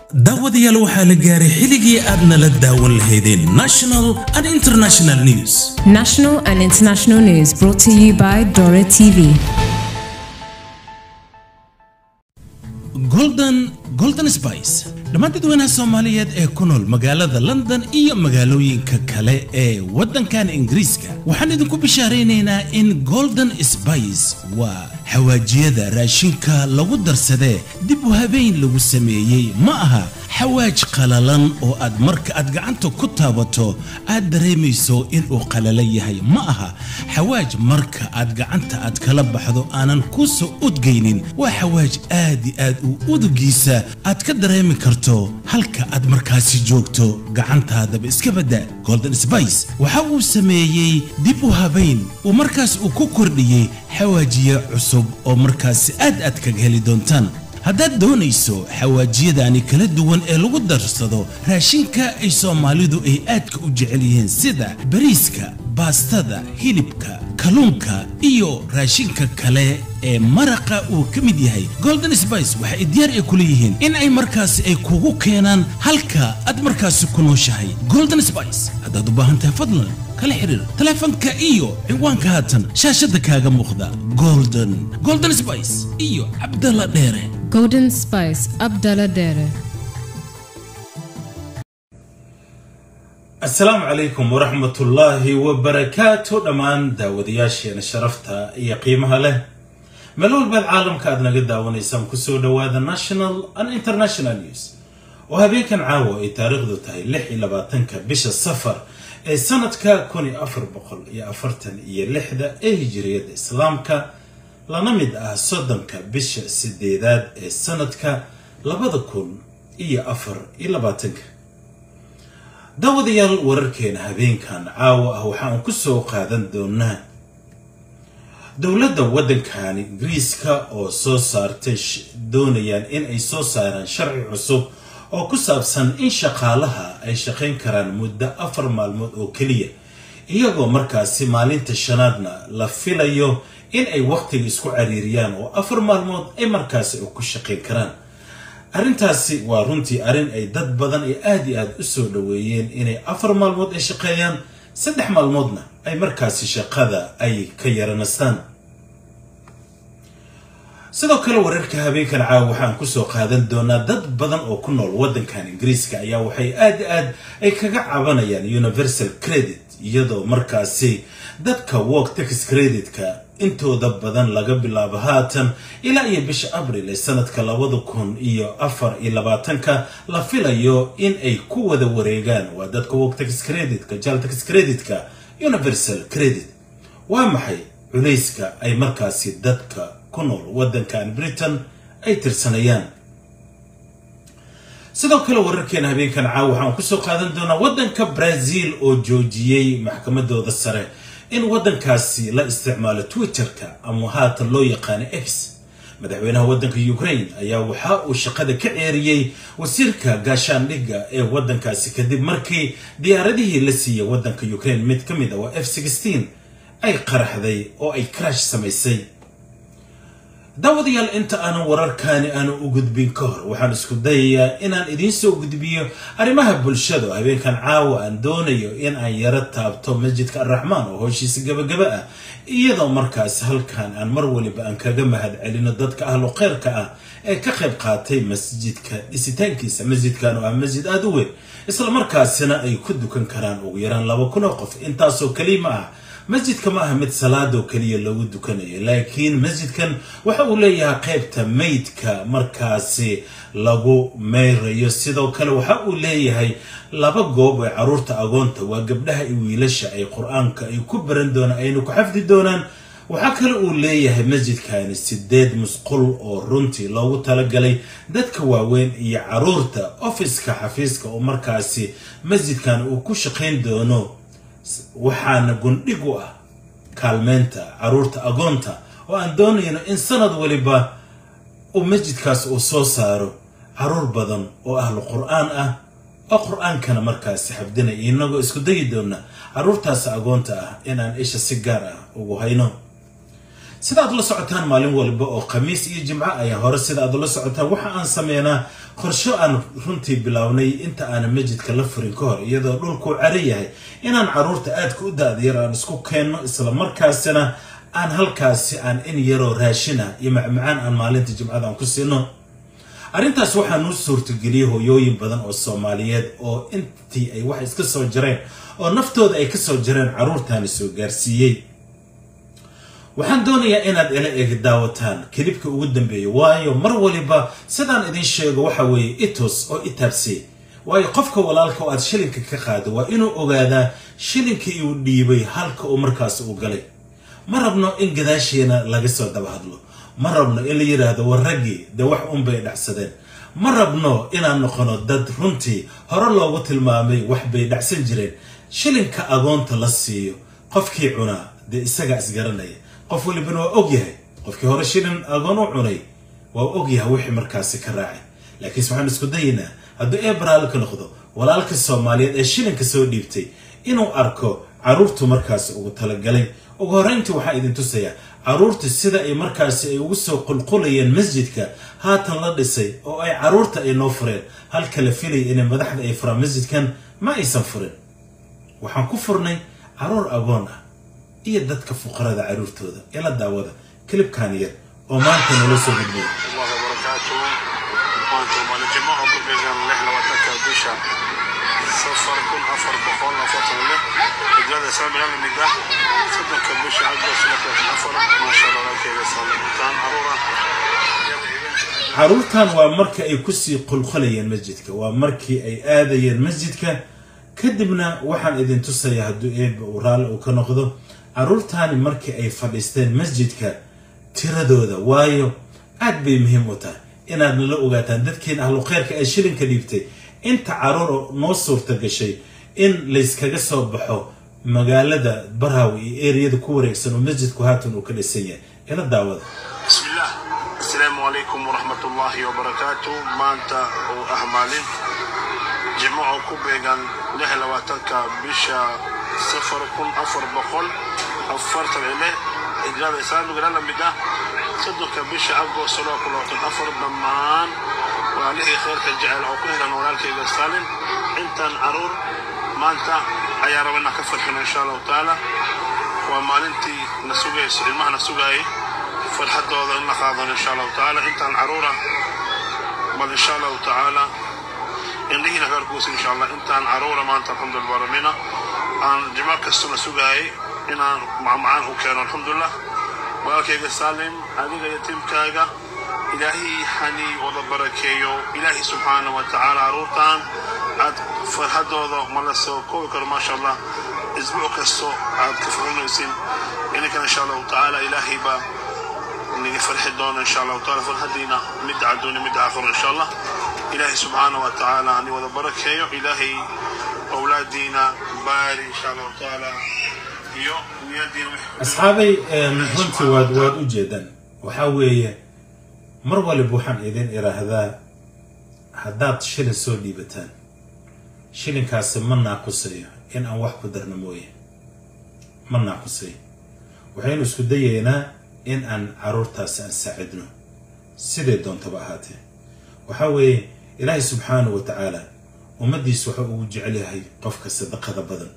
daawadayaal waxaa la gaaray xilligii aad nala daawan lahaydeen national and international news National and international news brought to you by Dora TV. golden golden spice dhammaan dadweynaha soomaaliyeed ee ku nool magaalada london iyo magaalooyinka kale ee waddankan ingiriiska waxaan idinku bishaaraynaynaa in golden spice waa xawaajiyada raashinka lagu darsadee dib u habeyn lagu sameeyey ma aha xawaaj qalalan oo aad marka aad gacanta ku taabato aad dareemayso inuu qalalan yahay ma aha xawaaj marka aad gacanta aad kala baxdo aanan ku soo udgaynin waa xawaaj aad i aad u udugiisa aad ka dareemi karto halka aad markaasi joogto gacantaadaba iska badda golden spice waxa uu sameeyey dib u habayn uu markaas uu ku kordhiyey xawaajiye cusub oo markaasi aad aad kaga heli doontaan haddaad doonayso xawaajiyadaani kala duwan ee lagu darsado raashinka ay soomaalidu ay aadka u jecel yihiin sida bariiska baastada hilibka kalluunka iyo raashinka kale ee maraqa uu ka mid yahay golden spice waxa ay diyaar ay ku leeyihiin in ay markaasi ay kugu keenaan halka aad markaasi ku nooshahay golden spice haddaad u baahan tahay fadlan kala xiriir taleefanka iyo ciwaanka haatan shaashadda kaaga muuqda golden golden spice iyo cabdalla dheere Golden Spice Abdallah Dere. asalaamu calaykum waraxmatullaahi wabarakaatu dhammaan daawadayaasheena sharafta iyo qiimaha leh meel walbaad caalamka aad naga daawanaysaan kusoo dhowaada national and international news oo habeenkan caawa ay taariikhdu tahay lix iyo labaatanka bisha safar ee sanadka kun iyo afar boqol iyo afartan iyo lixda ee hijiriyadda islaamka lana mid ah soddonka bisha sideedaad ee sanadka labada kun iyo afar iyo labaatanka daawadayaal wararkeena habeenkan caawa ah waxaan ku soo qaadan doonaa dowladda waddankan ingiriiska oo soo saartay doonayaan in ay soo saaraan sharci cusub oo ku saabsan in shaqaalaha ay shaqayn karaan muddo afar maalmood oo keliya iyagoo markaasi maalinta shanaadna la filayo in ay waqtiga isku cariiriyaan oo afar maalmood ay markaasi ku shaqayn karaan arrintaasi waa runtii arrin ay dad badan ee aada iyo aada u soo dhoweeyeen inay afar maalmood ay shaqeeyaan saddex maalmoodna ay markaasi shaqada ay ka yaranastaan sidoo kale wararka habeenkan caawa waxaan kusoo qaadan doonaa dad badan oo ku nool waddankan ingiriiska ayaa waxay aada aad ay kaga cabanayaan universal credit iyadoo markaasi dadka work tax creditka intooda badan laga bilaabo haatan ilaa iyo bisha abril ee sanadka labada kun iyo afar iyo labaatanka la filayo in ay ku wada wareegaan waa dadka work tax creditka jal tax creditka universal credit waa maxay culayska ay markaasi dadka ku nool waddankan britain ay tirsanayaan sidoo kale wararkeena habeenkan caawa waxaan kusoo qaadan doonaa waddanka brazil oo joojiyey maxkamadooda sare in waddankaasi la isticmaalo twitterka ama haatan loo yaqaano x madaxweynaha waddanka ukraine ayaa waxa uu shaqada ka ceeriyey wasiirka gaashaandhigga ee waddankaasi kadib markii diyaaradihii la siiyey waddanka ukraine mid ka mid ah waa f sixteen ay qaraxday oo ay crash samaysay daawadayaal inta aanan wararkaani aanu u gudbin ka hor waxaan isku dayayaa inaan idiin soo gudbiyo arrimaha bulshada oo habeenkan caawa aan doonayo in aan yaro taabto masjidka arraxmaan oo howshiisa gabagaba ah iyadoo markaas halkan aan mar waliba aan kaga mahad celino dadka ahlu kheyrka ah ee ka qayb qaatay masjidka dhisitaankiisa masjidkan oo ah masjid aada u weyn isla markaasina ay ku dukan karaan ugu yaraan laba kun oo qof intaasoo kelima ah masjidka ma aha mid salaadoo keliya loogu dukanayo laakiin masjidkan waxa uu leeyahay qaybta meydka markaasi lagu meyrayo sidoo kale waxa uu leeyahay laba goob ee caruurta agoonta waa gabdhaha iyo wiilasha ay qur-aanka ay ku baran doonaan ayna ku xafdi doonaan waxaa kale uu leeyahay masjidkani sideed musqul oo runtii loogu talagalay dadka waaweyn iyo caruurta ofiska xafiiska oo markaasi masjidkan uu ku shaqayn doono waxaana gundhig u ah kaalmeynta caruurta agoonta oo aan doonayno in sanad waliba uu masjidkaas uu soo saaro caruur badan oo ahlu qur-aan ah oo qur-aankana markaasi xabdinaya inagoo isku dayi doona caruurtaas agoonta ah inaan isha si gaar ah ugu hayno sida aad la socotaan maalin walba oo khamiis iyo jimco ayaa hore sida aad ula socotaan waxa aan sameynaa qorsho aan runtii bilownay inta aanan masjidka la furin ka hor iyadoo dhulkuu caro yahay inaan caruurta aadka u da-dayar aan isku keenno isla markaasina aan halkaasi aan in yaroo raashina iyo macmacaan aan maalinta jimcada aan ku siino arrintaas waxaa nuu suurtageliyey hooyooyin badan oo soomaaliyeed oo intii ay wax iska soo jareen oo naftooda ay kasoo jareen caruurtaani soo gaarsiiyey waxaan doonayaa inaad ila eeg daawataan kelibka ugu dambeeya waayo mar waliba sidaan idin sheego waxa weeye itus oo itaabsey waayo qofka walaalka oo aad shilinka ka qaado waa inuu ogaadaa shilinkii uu dhiibay halka uu markaas u galay ma rabno in gadaasheena laga soo daba hadlo ma rabno in la yidhaahdo war raggii dee wax unbay dhacsadeen ma rabno inaan noqono dad runtii hore loogu tilmaamay wax bay dhacsan jireen shilinka agoonta la siiyo qofkii cunaa dee isagaa isgaranaya qof walibana waa og yahay qofkii hore shilin agoon u cunay waa og yahay wixii markaasi ka raacay laakiinse waxaan isku dayaynaa hadduu ebraal ka noqdo walaalka soomaaliyeed ee shilinka soo dhiibtay inuu arko caruurtu markaasi ugu talagalay ugu horreyntii waxaa idin tusayaa caruurta sida ay markaasi ay ugu soo qulqulayeen masjidka haatan la dhisay oo ay caruurta ay noo fureen halka la filaya inay madaxda ay furaan masjidkan ma aysan furin waxaan ku furnay caruur agoon ah iyo dadka fuqarada caruurtooda ee la daawada kilibkan yar oo maanta nala soo gudbay الله وبركاته وانتم على جماعة كبيرة نحن وتكا بيشا صفر كل أفر بقول أفر له رجال سامي لنا من ده صدق كبيشا عقب سلك أفر ما شاء الله لك يا سلام كان عرورة caruurtan waa marka ay kusii qulqulayeen masjidka waa markii ay aadayeen masjidka kadibna waxaan idin tusayaa hadduu eeba uu raalli uu ka noqdo caruurtaani markii ay fadhiisteen masjidka tiradooda waayo aad bay muhiim u tahay inaad nala ogaataan dadkeen ahlu kheyrka ee shilinka dhiibtay inta caruur oo noo suurta gashay in layskaga soo baxo magaalada barhaw iyo eriyada ku wareegsan oo masjidku haatan uu ka dhisan yahay ila daawada بسم الله السلام عليكم ورحمة الله وبركاته ما أنت أهمالين جماعة كوبيغان لحلة واتنكا بيشا سفر كن أفر بقول أفرت إليه إجراد إسلام قال لهم بدا صدق بيشا أبو صلاة كل وقت أفر دمان وعليه خير كجعل أو كل إذا نورالك إذا سالم أنت عرور ما أنت أيا ربنا كفر إن شاء الله تعالى ومالنتي نسوقي المعنى نسوقي farxadooda in la qaadano insha allahu tacaala intaan caruura bal insha allahu tacaala indhihiina kaarkuusa insha allah intaan caruura maanta alxamdulillah baramina aan jimaac kastuna sugaayay inaan macmacaan u keeno alxamdulillah walaalkayga saalim adiga iyo tiimkaaga ilaahay hani wada barakeeyo ilaahay subxaana wa tacaala caruurtaan aad farxadooda ma la soo koobi karo maasha allah isbuuc kasto aad ka furinaysin ininkan insha allahu tacaala ilaahay baa نيجي فرح الدون ان شاء الله وتعالى فرحتنا مد عدوني مد اخر ان شاء الله الهي سبحانه وتعالى اني وذا بركه الهي اولادنا باري ان شاء الله وتعالى يو ويدين asxaabay runtii waad waad u jeedaan waxaa weeye mar waliba waxaan idin idhaahdaa haddaad shilin soo dhiibataan shilinkaasi ma naaqusayo in aan wax ku darno mooye ma naaqusayo waxaynu isku dayaynaa in aan caruurtaasi aan saacidno siday doontaba ahaatee waxaa weeye ilaahay subxaanahu wa tacaala ummaddiis waxa uu jecel yahay qofka sadaqada badan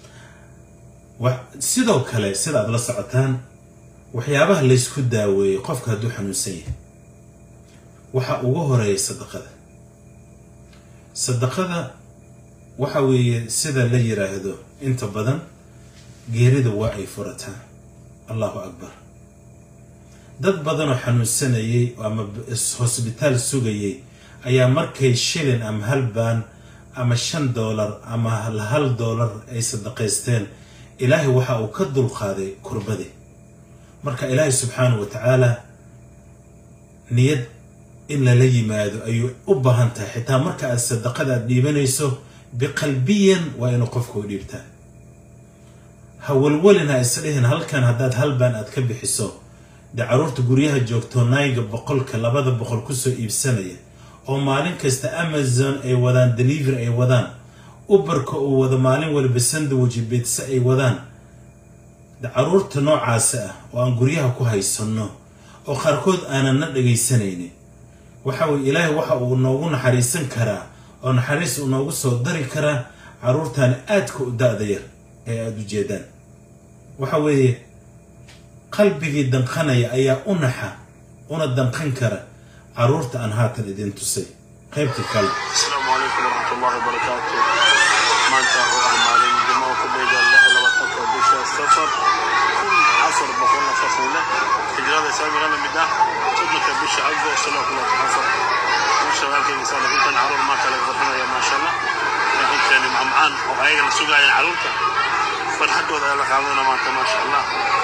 sidoo kale sida aad la socotaan waxyaabaha laysku daaweeyo qofka hadduu xanuunsan yahay waxa ugu horeeya sadaqada sadaqada waxa weeye sida la yiraahdo inta badan geerida waa ay furataa allahu akbar dad badanoo xanuunsanayay ama hosbitaal sugayay ayaa markay shilin ama hal baan ama shan doolar ama hal doolar ay sadaqaysteen ilaahay waxa uu ka dulqaaday kurbadii marka ilaahay subxaanahu wa tacaala niyad in lala yimaado ayuu u baahan tahay xitaa marka aad sadaqada aad dhiibanayso biqalbiyan waa inuu qofka u dhiibtaa ha walwalin ha isdhihin halkan haddaad halbaan aad ka bixiso dee caruurta guryaha joogto nayga boqolka labada boqol kusoo iibsanaya oo maalin kasta amazon ay wadaan delivery ay wadaan ubarka uu wado maalin waliba sandwich bitse ay wadaan caruurta noocaasi ah oo aan guryaha ku haysanno oo qaarkood aanan na dhagaysanaynin waxa weye ilaahay waxa uu noogu naxariisan karaa oo naxariis uu noogu soo dari karaa caruurtaani aadka u da-da yar ee aada u jeedaan waxa weeye qalbigii danqanaya ayaa u naxa una danqan kara caruurta aan haatan idin tusay qaybta kale asalaamu calaykum waraxmatullahi wabarakaatu maanta oo ah maalin jimco ku beegan lix iyo labaatanka bisha safar kun afar boqol afartan lix hijrada islaamiga la mid ah soddonka bisha agost laba kun labaatan afar masha walaalkayga saala intan caruur maanta laga farxinaya maasha allah intaani macmacaan oo ayaga la sugaayeen caruurta farxadooda ayaa la qaadana maanta maasha allah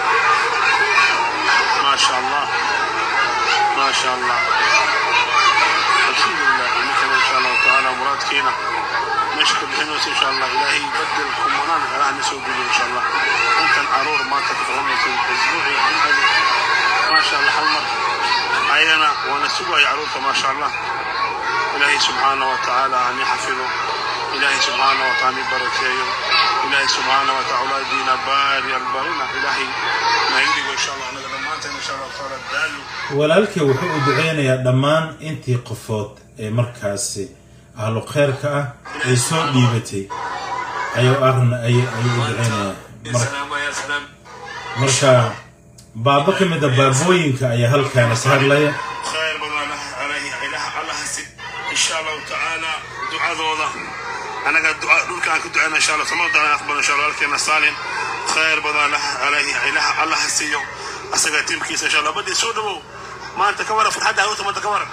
maasha allah maasha allah الحمد لله انك ان شاء الله تعالى مرادكينا نشكر بحنوس ان شاء الله الهي يبدل كمونان راح نسوق ان شاء الله انت العرور ما تتفهم اسبوعي ما شاء الله حمر عينا ونسوق يا عرورك ما شاء الله الهي سبحانه وتعالى ان يحفظه الهي سبحانه وتعالى بركيه الهي سبحانه وتعالى دينا باري البرنا الهي ما يدري ان شاء الله انا لما انت ان شاء الله تعالى دالو walaalkii wuxuu u duceynayaa dhammaan intii qofood ee markaasi ahlu kheyrka ah ay soo dhiibatay ayuu arna ayuu u duceynayaa Mar- marka baaba ka mid a baabooyinka ayaa halkaana saharlaya خير بدنا له عليه إله الله هسي إن شاء الله تعالى دعاء ذولا أنا قد دعاء دول كان كنت إن شاء الله ثم دعاء أقبل إن شاء الله لكن سالم خير بدنا له عليه إله الله هسيو أسجد تيم كيس إن شاء الله بدي سودو ما أنت كبر في حد أو ما أنت كبر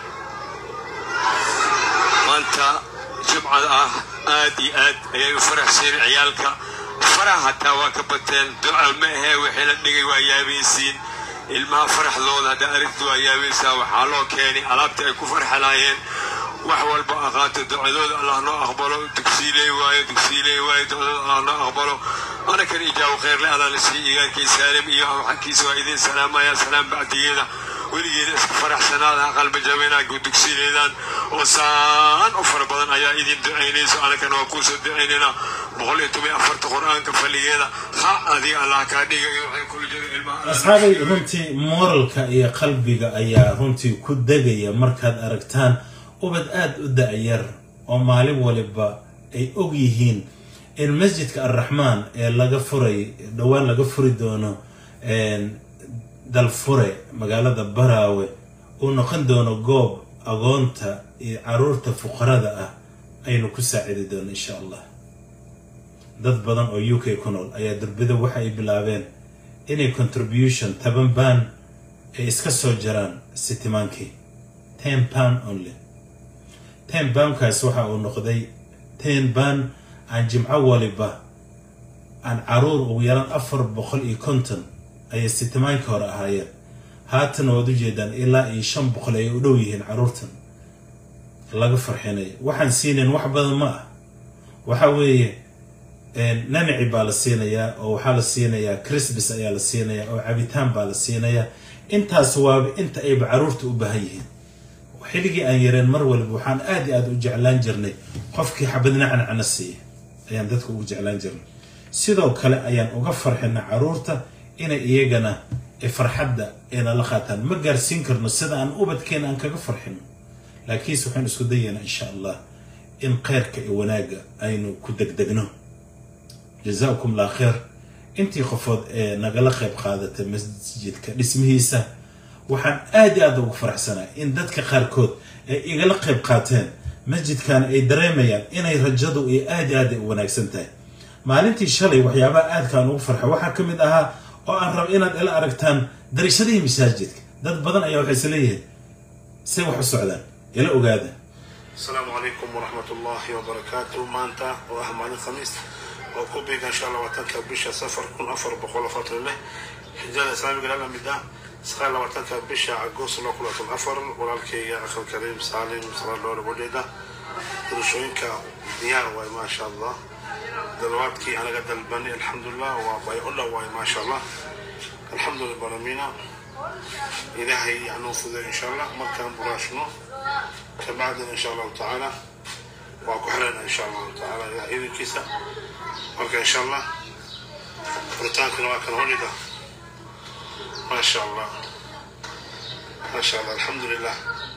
maanta jimcada ah aad iyo aad ayay u faraxseen ciyaalka farax hataa waa ka bateen duca ma ahee wixii la dhigay waa yaabaysiin ilmaha faraxdooda hadda aragti waa yaabaysaa waxaa loo keenay alaabta ay ku farxalaayeen wax walba aqaato ducadooda allah noo aqbalo dugsiiley waayo dugsiiley waayo ducadooda allah noo aqbalo ana kan ijaabo kheyrle adaa la siiyey igaalkii saalim iyo xagkiisa waa idin salaamaya salaam bacdigeeda weligeeda iska faraxsanaada qalba jabinaa dugsiileedaan oo saan u fara badan ayaa idin ducaynayso anakana waa kuusoo ducaynaynaa boqol iyo toban iyo afarta qur-aanka faligeeda ha adiga allah kaa dhigayo waxay kula jira ilmaha asxaabay runtii moralka iyo qalbiga ayaa runtii ku degaya markaad aragtaan ubad aada u da-yar oo maalin waliba ay og yihiin in masjidka arraxmaan ee laga furay dhowaan laga furi doono dalfure magaalada baraawe uu noqon doono goob agoonta iyo caruurta fuqarada ah aynu ku saacidi doono insha allah dad badan oo u k ku nool ayaa durbida waxa ay bilaabeen inay contribution toban baan ay iska soo jaraan sitimaankii ten pound only ten poundkaas waxa uu noqday ten baan aan jimco waliba aan caruur ugu yaraan afar boqol iyo konton ayay sitimaankii hore ahaayeen haatan waad ujeedaan ilaa iyo shan boqol ayay u dhow yihiin caruurtan laga farxinayo waxaan siinayn wax badan ma ah waxa weeye nanaci baa la siinayaa oo waxaa la siinayaa christmas ayaa la siinayaa oo cabitaan baa la siinayaa intaas waaba inta ayba caruurta u baahan yihiin xilligii aan yareen mar waliba waxaan aad iyo aad u jeclaan jirnay qofkii xabadna cancana siiya ayaan dadka ugu jeclaan jirnay sidoo kale ayaan uga farxina caruurta inay iyagana farxadda ayna la qaataan ma gaarsiin karno sida aan ubadkeena aan kaga farxino laakiinse waxaan isku dayaynaa insha allah in kheyrka iyo wanaagga aynu ku degdegno jazaakum allah kheer intii qofood ee nagala qayb qaadatay masjidka dhismihiisa waxaan aad iyo aad ugu faraxsanaa in dadka qaarkood ay igala qayb qaateen masjidkan ay dareemayaan inay rajadu iyo aad iyo aad ay u wanaagsan tahay maalintii shalay waxyaabaha aadkaan ugu farxay waxaa ka mid ahaa oo aan raba inaad ila aragtaan darishadihii masaajidka dad badan ayaa waxay isleeyihiin say wax u socdaan ila ogaada السلام عليكم ورحمة الله وبركاته مانتا وأهمان الخميس وكوبيك إن شاء الله وتنكا بشا سفر كن أفر بقول فترة له حجال الإسلامي قال لنا بدا سخال وتنكا بشا عقوس الله كلها الأفر ولكن يا أخي الكريم سالم صلى الله عليه وسلم درشوينك ديار واي ما شاء الله دلوقتي أنا قد البني الحمد لله وباي الله واي ما شاء الله الحمد لله برمينا إلهي يعني إن شاء الله مكان براشنو كبعدنا إن شاء الله تعالى وأكو حلنا إن شاء الله تعالى إلى إذن كيسا مركا إن شاء الله furitaankan waa kan holiga ما شاء الله ما شاء الله الحمد لله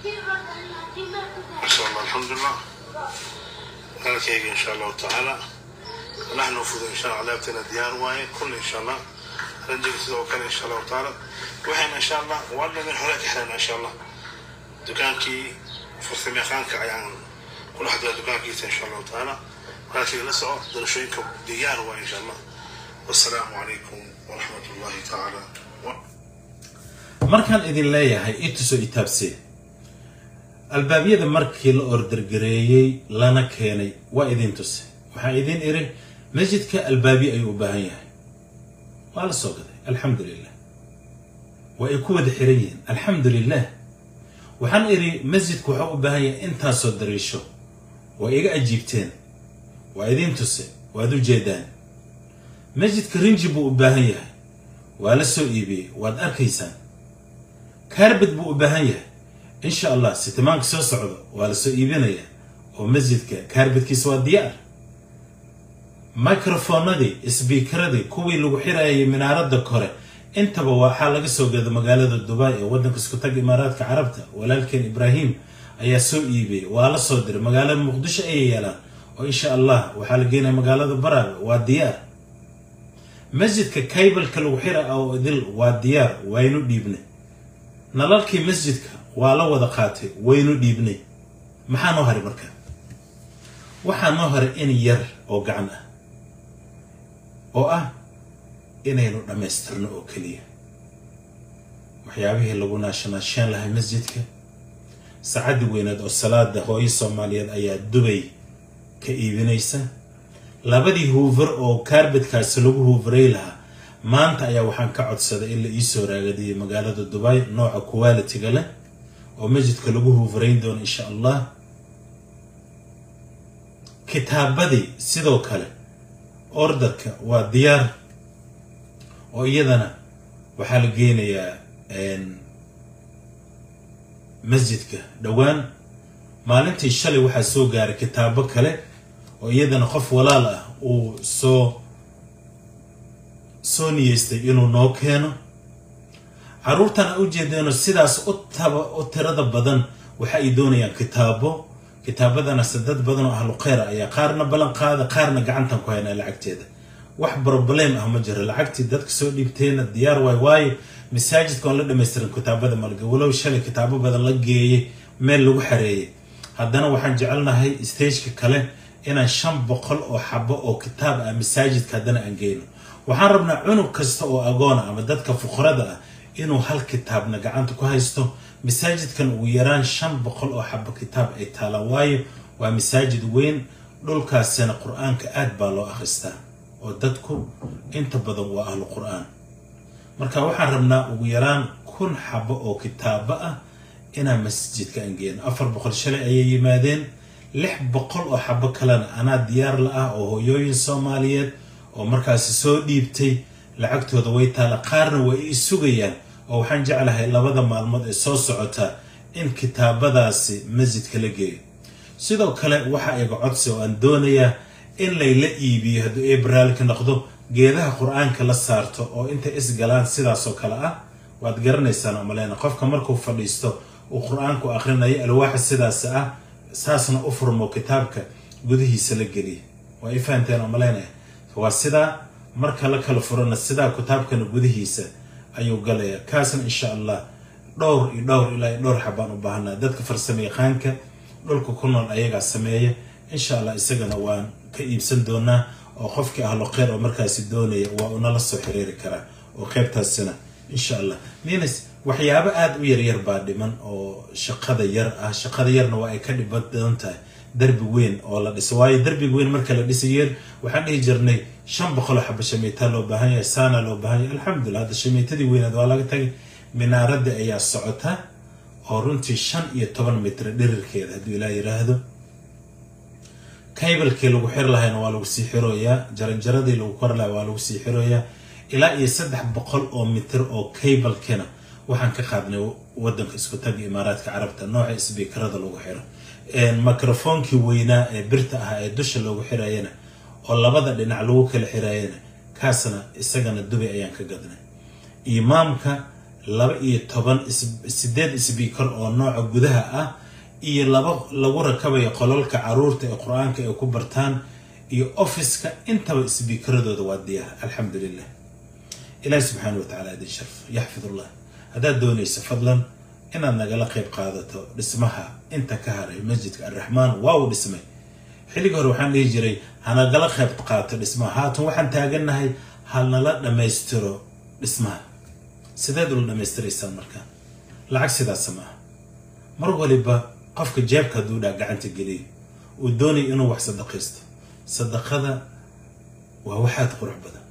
ما شاء الله الحمد لله هلك هيك ان شاء الله تعالى نحن نفوز ان شاء الله لعبتنا ديار واي كل ان شاء الله رنجك سيدو كان ان شاء الله تعالى وحين ان شاء الله ولا من حولك احنا ان شاء الله دكانكي فرصة ميخانك يعني كل واحد له دكانكي ان شاء الله تعالى ولكن لسه درشوينكم ديار واي ان شاء الله والسلام عليكم ورحمة الله تعالى وبركاته markaan idin leeyahay itusoo itaabsee albaabyada markii la ordargareeyey lana keenay waa idin tuse waxaa idin iri masjidka albaabyo ayuu u baahan yahay waa la soo gaday alxamdu lilah waa ay ku wada xiran yihiin alxamdu lilah waxaan idhi masjidku waxaa u baahan yahay intaasoo dariisho waa iga ajiibteen waa idin tuse waad u jeedaan masjidka rinji buu u baahan yahay waa la soo iibiyey waad arkaysaan kaarbad buu u baahan yahay insha allah sitimaanka soo socdo waa la soo iibinayaa oo masjidka kaarbadkiisa waa diyaar microfonadii sbiikaradii kuwii lagu xirayay minaaradda kore intaba waxaa laga soo gada magaalada dubai ee waddanka isku tag imaaraadka carabta walaalkeen ibraahim ayaa soo iibiyey waa la soo diray magaalada muqdisho ayay yeelaan oo insha allah waxaa la geenaya magaalada baraaga waa diyaar masjidka kaybalka lagu xira oo idil waa diyaar waynu dhiibnay nalalkii masjidka waa la wada qaatay waynu dhiibnay maxaa noo haray marka waxaa noo haray in yar oo gacan ah oo ah inaynu dhammaystirno oo keliya waxyaabihii lagu naashanaasheen lahay masjidka saacaddi weyneed oo salaada hooyo soomaaliyeed ayaa dubay ka iibinaysa labadii huufar oo kaarbadkaasi lagu huufaray lahaa maanta ayaa waxaan ka codsaday in la iisoo raagadiyo magaalada dubai nooca qualitiga leh oo masjidka lagu huufarayn doono insha allah kitaabadii sidoo kale ordarka waa diyaar oo iyadana waxaa la geenayaa masjidka dhowaan maalintii shalay waxaa soo gaaray kitaabo kale oo iyadana qof walaal ah uu soo soo niyeystay inuu noo keeno carruurtan a u jeedeeno sidaas u taba u tirada badan waxa ay doonayaan kitaabo kitaabadana dad badan oo ahlu kheyra ayaa qaarna ballan qaada qaarna gacantan ku haynaa lacagteeda wax broblem ah ma jiro lacagtii dadka soo dhiibteena diyaar waay waayo masaajidka oon la dhamaystirin kitaabada malga walow shalay kitaabo badan la geeyey meel lagu xareeyay haddana waxaan jecelnahay stageka kale inaan shan boqol oo xabo oo kitaab ah masaajidka haddana aan geyno waxaan rabnaa cunug kasta oo agoona ama dadka fuqarada ah inuu hal kitaabna gacanta ku haysto masaajidkan ugu yaraan shan boqol oo xabo kitaab ay taalaan waayo waa masaajid weyn dhulkaasina qur-aanka aad baa loo akhristaa oo dadku inta badan waa ahlu qur-aan marka waxaan rabnaa ugu yaraan kun xabo oo kitaabo ah inaan masjidka aan geyno afar boqol shalay ayay yimaadeen lix boqol oo xabo kalena anaa diyaar la ah oo hooyooyin soomaaliyeed oo markaasi soo dhiibtay lacagtooda way taala qaarna way i sugayaan oo waxaan jeclahay labada maalmood ee soo socota in kitaabadaasi masjidka la geeyo sidoo kale waxa iga codsi oo aan doonayaa in layla iibiyo hadduu ebraalka noqdo geedaha qur-aanka la saarto oo intay isgalaan sidaasoo kale ah waad garanaysaan oo maleyna qofka markuu fadhiisto uu qur-aanku akhrinayo alwaaxa sidaas ah saasna u furmo kitaabka gudihiisa la geliya waa i fahanteen oo maleynaya waa sidaa marka la kala furana sidaa kitaabkana gudihiisa ayuu galaya kaasna insha allah dhowr iyo dhowr ilaa iyo dhowr xabaan u baahanaa dadka farsamo yaqaanka dhulka ku nool ayagaa sameeya insha allah isagana waan ka iibsan doonaa oo qofkii ahlo kheyr oo markaasi doonaya waa unala soo xiriiri karaa oo qeybtaasina insha allah minas waxyaabo aada u yaryar baa dhiman oo shaqada yar ah shaqada yarna waa ay ka dhiban badan tahay darbi weyn oo la dhiso waayo darbiga weyn marka la dhisayeen waxaan dhihi jirnay shan boqoloo xaba shamiitaa loo baahan yahay saana loo baahan yahay alxamdulillah hadda shamiitadii weynaad waa laga tagay minaaradda ayaa socota oo runtii shan iyo toban mitre dhirirkeeda hadduu ilaa yiraahdo kaybalkii lagu xir lahayna waa lagu sii xirooyaa jaranjaradii lagu kor lahay waa lagu sii xirooyaa ilaa iyo saddex boqol oo mitir oo kaybalkina waxaan ka qaadnay wadanka isku taga imaaraadka carabta nooca sbiikarada lagu xiro microfoonkii weynaa ee birta ahaa ee dusha loogu xirayana oo labada dhinac lagu kala xirayana kaasna isagana dubay ayaan ka gadnay imaamka laba iyo toban sideed sbiikar oo nooca gudaha ah iyo laba lagu rakabayo qololka caruurta ee qur-aanka ay ku bartaan iyo offiska intaba sbiikaradooda waa diyaar alxamdu lilah ilaahi subxaana wa tacala idin sharf yaxfidullah haddaad doonayso fadlan inaad nagala qayb qaadato dhismaha inta ka haray masjidka alraxmaan waa uu dhismay xilligii hore waxaan dhihi jiray hanagala qayb qaato dhismaha haatan waxaan taagannahay halnala dhammaystiro dhismaha sideed ula dhammaystiraysaan markaa lacag sidaasa ma aha mar waliba qofka jeebka hadduu dhaa gacanta geliyo uu doonaya inuu wax sadaqaysto sadaqada waa waxaad qurux badan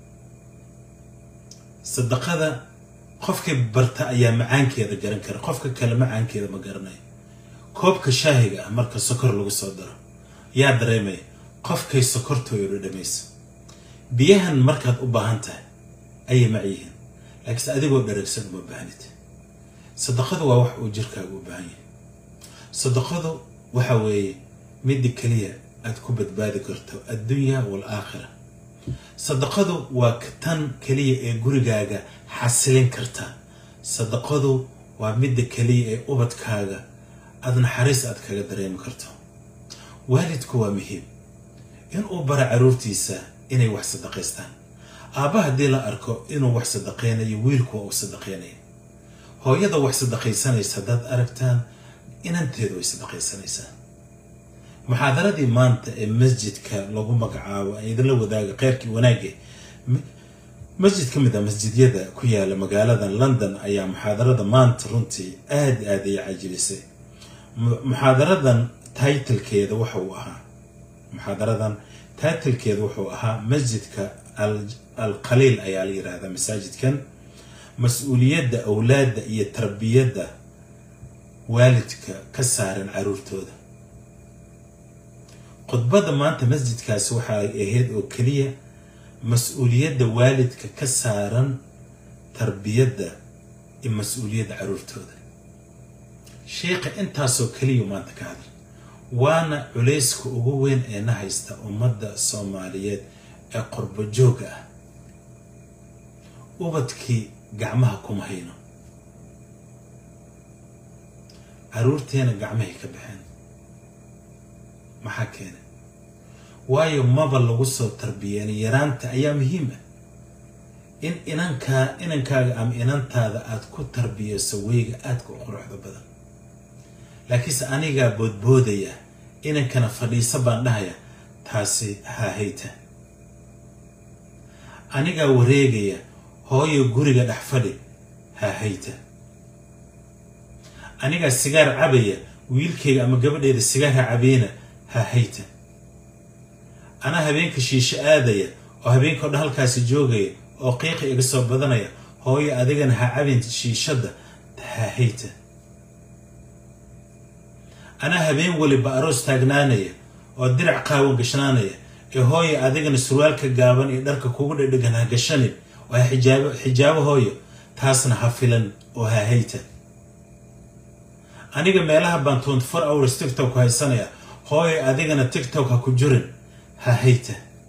sadaqada qofkii barta ayaa macaankeeda garan kara qofka kale macaankeeda ma garanayo koobka shaahiga ah marka sokor lagu soo daro yaa dareemaya qofkay sokortooyo dhadhamayso biyahan markaad u baahan tahay ayay macyihiin laakiinse adigoo dharagsan uma baahnid sadaqadu waa wax uu jirkaaga u baahan yahay sadaqadu waxa weeye midda keliya aad ku badbaadi karto addunya waalaakhira sadaqadu waa tan keliya ee gurigaaga xasilin karta sadaqadu waa midda keliya ee ubadkaaga aad naxariis aad kaga dareemi karto waalidku waa muhiim inuu bara caruurtiisa inay wax sadaqaystaan aabba haddii la arko inuu wax sadaqaynayo wiilku waa uu sadaqaynaya hooyada wax sadaqaysanaysa haddaad aragtaan inanteedu way sadaqaysanaysaa muxaadaradii maanta ee masjidka lagu magacaabo ay idinla wadaaga kheyrkii wanaage masjid ka mid a masjidyada ku yaala magaalada london ayaa muxaadarada maanta runtii aada aada ay cajilisay muxaadaradan taitlkeeda waxa uu ahaa muxaadaradan taitlkeeda wuxuu ahaa masjidka al qaliil ayaa la yidhaahdaa masaajidkan mas-uuliyadda awlaadda iyo tarbiyadda waalidka ka saaran caruurtooda khudbadda maanta masjidkaasi waxaa ahayd oo keliya mas-uuliyadda waalidka ka saaran tarbiyadda iyo mas-uuliyadda caruurtooda sheikha intaasoo keliya maanta ka hadla waana culayska ugu weyn ee na haysta ummadda soomaaliyeed ee qorbo jooga ah ubadkii gacmaha kuma hayno caruurteena gacmahay ka baxeen maxaa keenay waayo maba lagu soo tarbiyeenay yaraanta ayaa muhiim ah in inankaa inankaaga ama inantaada aada ku tarbiyeyso weyga aadka u quruxda badan laakiinse anigaa boodboodaya inankana fadhiisa baan dhahaya taasi haahayta anigaa wareegaya hooyo guriga dhex fadhi haahayta anigaa sigaar cabaya wiilkayga ama gabadheeda sigaarha cabeyna haahayta anaa habeenka shiisho aadaya oo habeenkao dhan halkaasi joogaya oo qiiqa iga soo badanaya hooyo adigana ha cabin shiishadda haahayta anaa habeen waliba aroos taagnaanaya oo dirac qaawan gashnaanaya ee hooyo adigana surwaalka gaaban iyo dharka kugu dhedhegan ha gashanin oo ha xijaabo xijaabo hooyo taasna ha filan oo ha hayta aniga meelaha baan twenty four hours tiktok ku haysanaya hooyo adigana tiktok ha ku jirin ha hayta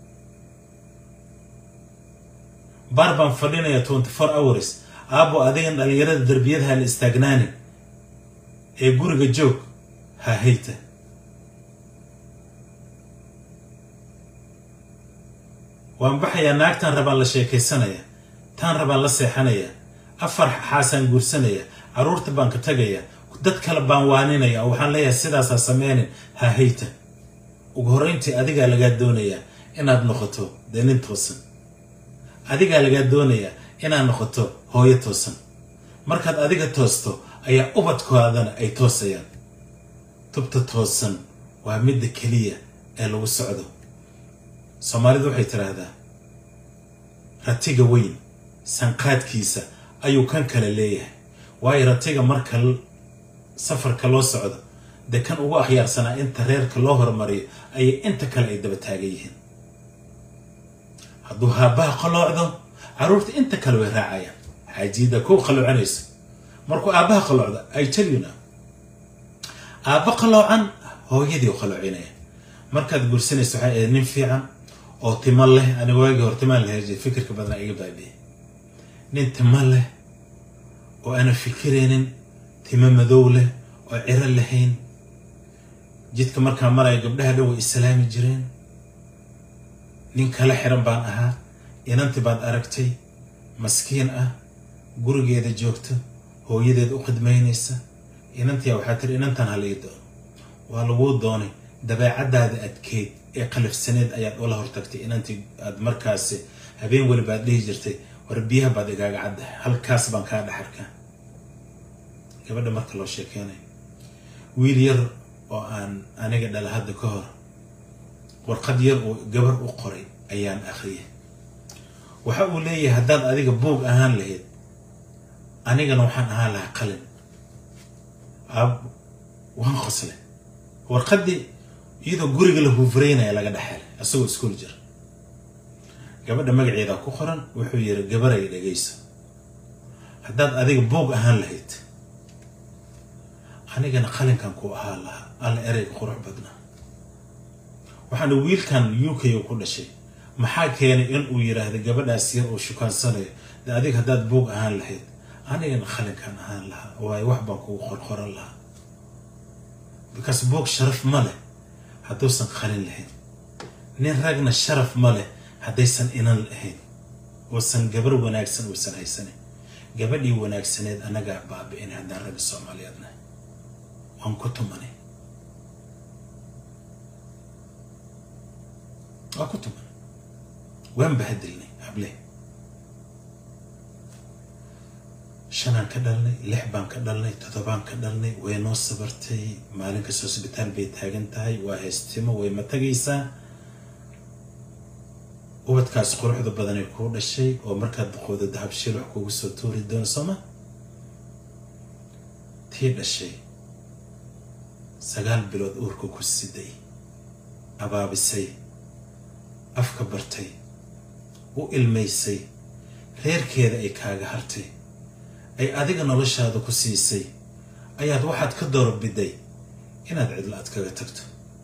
baar baan fadhinaya twenty four hours aabo adigana dhalinyarada derbiyada ha la istaagnaanin ee guriga joog ha hayta waan baxayaa naagtaan rabaan la sheekaysanaya taan rabaan la seexanaya afar xaasaan guursanaya caruurta baan ka tagaya dad kale baan waaninaya oo waxaan leeyahay sidaasaa sameynin ha hayta ugu horreyntii adigaa lagaa doonayaa inaad noqoto dee nin toosan adigaa lagaa doonayaa inaad noqoto hooyo toosan markaad adiga toosto ayaa ubadkoodana ay toosayaan tubta toosan waa midda keliya ee lagu socdo soomaalidu waxay tidhaahdaa ratiga weyn sanqaadkiisa ayuu kan kale leeyahay waayo ratiga marka safarka loo socdo dee kan ugu akhyaarsanaa inta reerka loo hormariyo ayay inta kale ay daba taagan yihiin hadduu haabbaha qaloocdo carruurta inta kale way raacayaan xaajiida kow qaloocanayso markuu aabbaha qaloocdo ay talyuna aabba qaloocan hooyadii u qaloocinaya markaad guursanayso waxay ahayd nin fiican oo timo leh aniga waagii hore timaan la herjay fikirka badnaa iga baabiyey nin timo leh oo aanan fikiraynin timo madow leh oo ciro lahayn jidka markaa maraya gabdhaha dhan way islaami jireen nin kala xiran baan ahaa inanti baad aragtay maskiin ah gurigeeda joogta hooyadeed u khidmaynaysa inantiyaa waxaa tiri inantan halii doono waa laguu doonay dabeecadaada adkeyd ee qalafsaneed ayaad ula hortagtay inantii aad markaasi habeen weliba aad dhihi jirtay war biyaha baad igaaga caddahay halkaas baan kaa dhaxarkaa gabadha marka loo sheekeynayo wiil yar oo aan aniga dhala hadda ka hor warqad yar oo gabar u qoray ayaan akhriyay waxa uu leeyahay haddaad adiga buog ahaan lahayd anigana waxaan ahaan lahaa qalin ab waan qosle warqaddii iyadoo guriga la huufreynaya laga dhexelay isagoo iskuol jira gabadha magaceeda ku qoran wuxuu yiri gabaray dhegayso haddaad adiga buog ahaan lahayd anigana qalinkan ku ahaa lahaa alla ereyga qurux badnaa waxaana wiilkan u k ku dhashay maxaa keenay in uu yiraahdo gabadhaas yar oo shukaansanayo de adiga haddaad buog ahaan lahayd anigana qalinkan ahaan lahaa waayo wax baan kugu qorqoran lahaa bikaas buog sharaf ma leh hadduusan qalin lahayn nin ragna sharaf ma leh haddaysan inan lahayn oosan gabar wanaagsan uusan haysanin gabadhii wanaagsaneed annagaa baabi'in haddaan ragga soomaaliyeed nahay waan ku tumanay waa ku tumanay waan bahadilnay hable shanaan ka dhalnay lix baan ka dhalnay toddobaan ka dhalnay way noo sabartay maalin kasta hosbitaal bay taagan tahay waa haystimo way ma tagaysaa ubadkaas quruxda badanay kuu dhashay oo markaad duqooda dahabshiil wax kugu soo tuuri doono sooma tii dhashay sagaal bilood uurka ku siday abaabisay afka bartay u ilmaysay reerkeeda ay kaaga hartay ay adiga noloshaada ku siisay ayaad waxaad ka doorbiday inaad cidla aad kaga tagto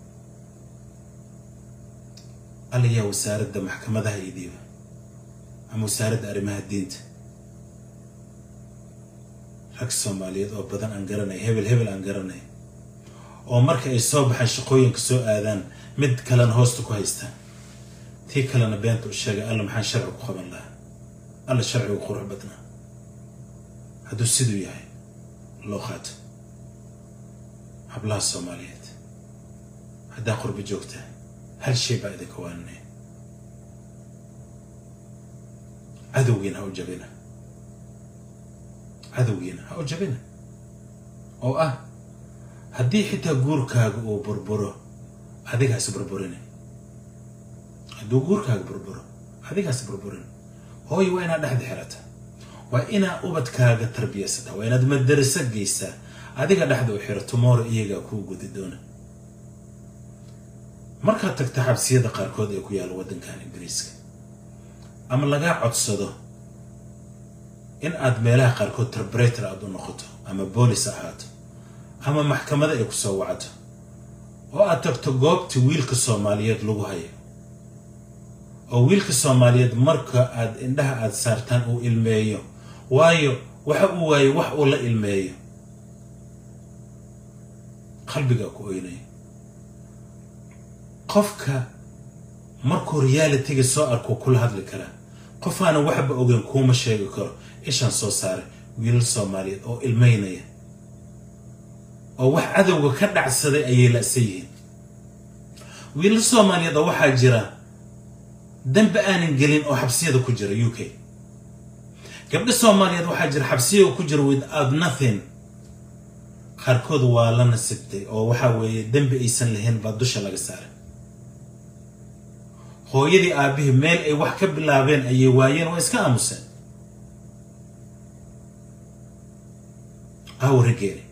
allayaa wasaaradda maxkamadaha idiiba ama wasaaradda arrimaha diinta rag soomaaliyeed oo badan aan garanay hebel hebel aan garanay oo marka ay soo baxaan shaqooyinka soo aadaan mid kalena hoosta ku haystaan tii kalena beenta u sheegay alla maxaan sharci ku qaban lahaa alla sharcigu qurux badnaa hadduu siduu yahay loo qaato hablaha soomaaliyeed haddaa qurbo joogtaa hal shay baa idinka waaninay cadowgiina ha u jabina cadowgiina ha u jabina oo ah haddii xitaa guurkaaga uu burburo adigaas burburin hadduu guurkaaga burburo adigaas burburin hooy waa inaad dhexda xirata waa inaad ubadkaaga tarbiyaysataa waa inaad madaraso geysaa adiga dhexda u xiro tomorrow iyagaa kuu gudi doona markaad tagta xabsiyada qaarkood ee ku yaalla waddankan ingiriiska ama lagaa codsado in aad meelaha qaarkood tarbreter aad u noqoto ama boolis ahaato ama maxkamada ay ku soo wacdo oo aad tagto goobta wiilka soomaaliyeed lagu hayo oo wiilka soomaaliyeed marka aad indhaha aad saartaan uu ilmeeyo waayo waxa uu waayo wax uu la ilmeeyo qalbigaa ku oynaya qofka markuu realitiga soo arko kula hadli karaa qof aanan waxba ogeyn kuuma sheegi karo ishaan soo saaray wiilal soomaaliyeed oo ilmeynaya oo wax cadowga ka dhacsaday ayay la'san yihiin wiilal soomaaliyeed oo waxaa jira dambe aanan gelin oo xabsiyada ku jira u k gabdho soomaaliyeed waxaa jira xabsiyaga ku jira without nothing qaarkood waa la nasibtay oo waxaa weeye dembi aysan lahayn baa dusha laga saaray hooyadii aabihii meel ay wax ka bilaabeen ayay waayeen waa iska aamuseen aawo raggeeni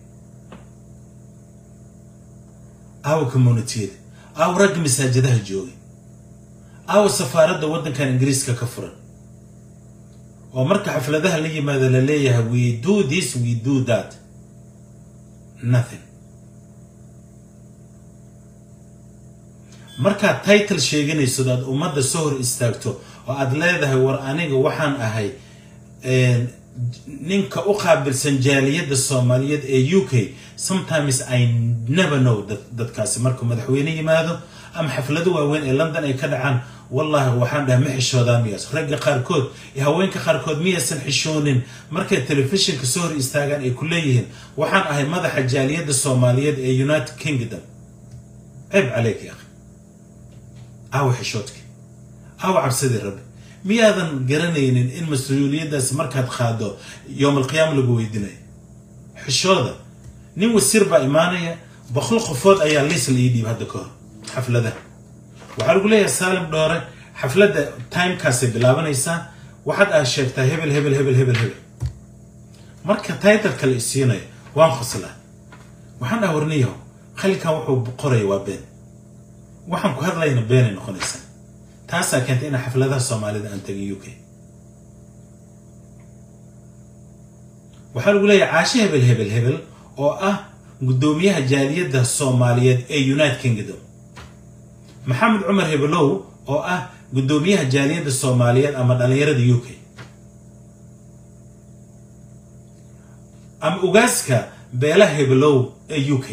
aawo communitiyada aawo ragga masaajadaha joogay aawo safaaradda waddankan ingiriiska ka furan oo marka xafladaha la yimaado la leeyahay we do this we do that nothing markaad title sheeganayso aad ummadda soo hor istaagto oo aad leedahay war aniga waxaan ahay ninka u qaabilsan jaaliyadda soomaaliyeed ee u k sometimes i never know dadkaasi markuu madaxweyne yimaado ama xaflado waaweyn ee london ay ka dhacaan wallahi waxaan dhahay ma xishoodaan miyaas ragga qaarkood iyo haweenka qaarkood miyaysan xishoonin markay telefishinka soo hor istaagaan ay ku leeyihiin waxaan ahay madaxa jaaliyadda soomaaliyeed ee united kingdom ceeb caleyk ya aawa xishoodki aawa cabsidii rabbi miyaadan garanaynin in mas-uuliyaddaas markaad qaado yowm alqiyaama lagu weydinayo xishooda nin wasiir baa imaanaya boqol qofood ayaa liis la ii dhiib hadda ka hor xafladaha waxaa lagu leeyahay saalim dhoore xafladda timekaasay bilaabanaysaa waxaad ah sheegtaa hebel hebel hebel hebel hebel marka titleka la isiinayo waan qoslaa waxaan ah warniyaho qalinkan wuxuu qoraya waa been waxaan ku hadlayna beenay noqonaysaa taasaa keentay inaa xafladaha soomaalida aan tegin u k waxaa lagu leeyahay caashe hebel hebel hebel oo ah guddoomiyaha jaaliyadda soomaaliyeed ee united kingdom maxamed cumar hebelow oo ah guddoomiyaha jaaliyadda soomaaliyeed ama dhallinyarada u k ama ugaaska beelaha hebelow ee u k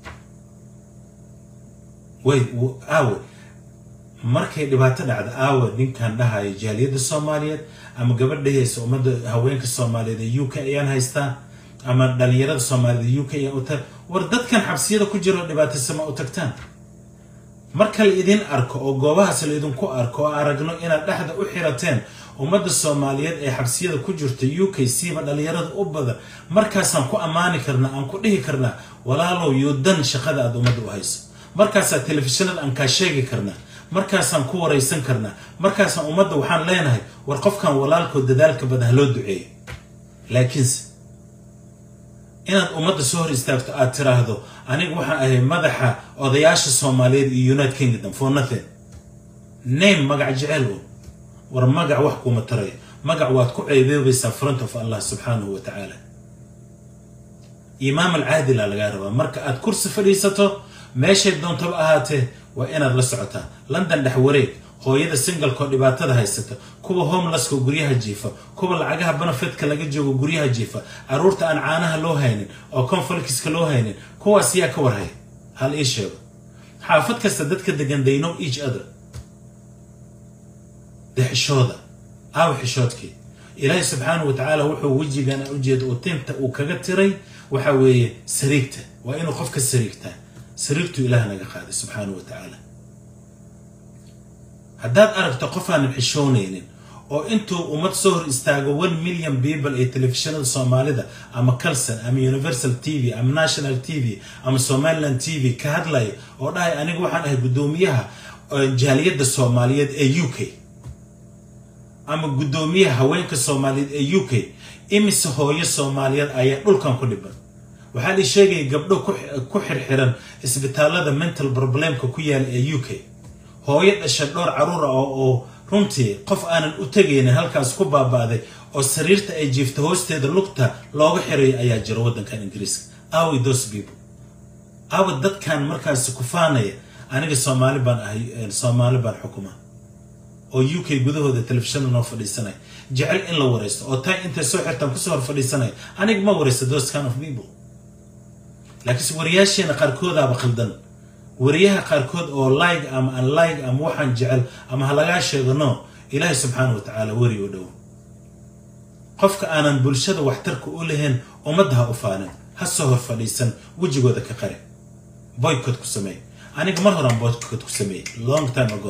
way aawe markay dhibaato dhacda aawe ninkan dhahayo jaaliyadda soomaaliyeed ama gabadhahaysa ummadda haweenka soomaaliyeed ee u k ayaan haystaa ama dhalinyarada soomaaliyed ee u k ayaan uta war dadkan xabsiyada ku jiro dhibaatasama u tagtaan marka la idin arko oo goobahaas la idinku arko oo aragno inaad dhexda u xirateen ummadda soomaaliyeed ee xabsiyada ku jirta u k cba dhalinyarada u badan markaasaan ku ammaani karnaa aan ku dhihi karnaa walaalow yuudan shaqada aad ummadda u hayso markaasaa telefishinada aan kaa sheegi karnaa markaasaan ku waraysan karnaa markaasaan ummadda waxaan leenahay war qofkan walaalkood dadaalka badan haloo duceeyo laakiinse inaad ummadda soo hor istaagto aad tiraahdo aniga waxaan ahay madaxa odayaasha soomaaliyeed iyo united kingdom for nothing name magac jecel un war magac wax kuma taraya magac waad ku ceeboobaysaa front of allah subxaanahu wa tacaala imaam alcaadila lagaa rabaa marka aad kursi fadhiisato meeshay doontaba ahaatee waa inaad la socotaa london dhex wareeg hooyada singalkoo dhibaatada haysata kuwa homelesska guryaha jiifa kuwa lacagaha benefidka laga joogo guryaha jiifa caruurta aan caanaha loo haynin oo conflictska loo haynin kuwaas yaa ka warhaya hal ii sheego xaafad kasta dadka degan they know each other dee xishooda aaw xishoodkii ilaahay subxaanahu wa tacaala wuxuu wejigan ujeeda uu tinta uu kaga tiray waxa weeye sariigta waa inuu qofka sariigtaa sariigtuu ilaah naga qaaday subxaanahu wa tacaala haddaad aragto qof aanan xishoonaynin oo intuu ummad soo hor istaago one million people ee telefishinada soomaalida ama calson ama universal t v ama national t v ama somaliland t v ka hadlaya oo dhahay aniga waxaan ahay guddoomiyaha jaaliyadda soomaaliyeed ee u k ama guddoomiyaha haweenka soomaaliyeed ee u k imise hooyo soomaaliyeed ayaa dhulkan ku dhiban waxaa la sheegaya gabdho ku xirxiran isbitaalada mental problemka ku yaala ee u k hooyo dhasha dhowr caruura oo runtii qof aanan u tegaynin halkaas ku baaba'day oo sariirta ay jiifta hoosteeda lugta looga xirayo ayaa jira waddankan ingiriiska awi those people awa dadkan markaasi kufaanaya aniga soomaali baan ahay soomaali baan xukuma oo u k gudahooda telefishina noo fadhiisanaya jecel in la waraysto oo tay intay soo xirtaan kusoo hor fadhiisanaya aniga ma waraysto those kind of people laakiinse wariyaasheena qaarkoodaaba khaldan wariyaha qaarkood oo like ama an like ama waxaan jecel ama ha lagaa sheego no ilaahay subxaana wa tacaala weri u dhow qofka aanan bulshada waxtarka u lahayn ummadda ha u faanin ha soo hor fadhiisan wejigooda ka qari boycott ku sameey aniga mar horaan boycott ku sameeyey long time ago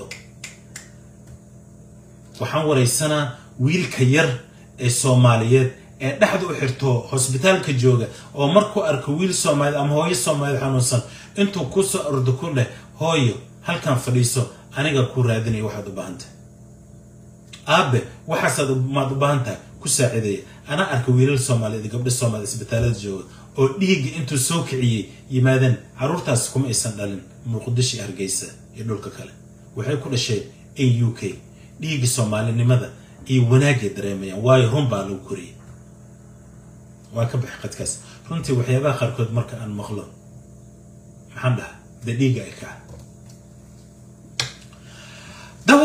waxaan waraysanaa wiilka yar ee soomaaliyeed ee dhexda u xirto hosbitaalka jooga oo markuu arko wiil soomaaliyeed ama hooyo soomaaliyeed xanuunsan intuu kusoo ordo ku dheh hooyo halkan fadhiiso aniga kuu raadinaya waxaad u baahan tahay aabe waxaasaad maad u baahan tahay ku saaciidaya anaa arka wiilal soomaaliyeed gabdho soomaaliyed isbitaalada jooga oo dhiigga intuu soo kiciyey yimaadeen carruurtaas kuma aysan dhalin muqdisho hargeysa iyo dhulka kale waxay ku dhasheen in u k dhiigga soomaalinimada iyo wanaagay dareemayaan waayo run baa lagu koriyay waa ka baxay qadkaas runtii waxyaabaha qaarkood marka aan maqlo maxaan dhaha dee dhiigga ay kaca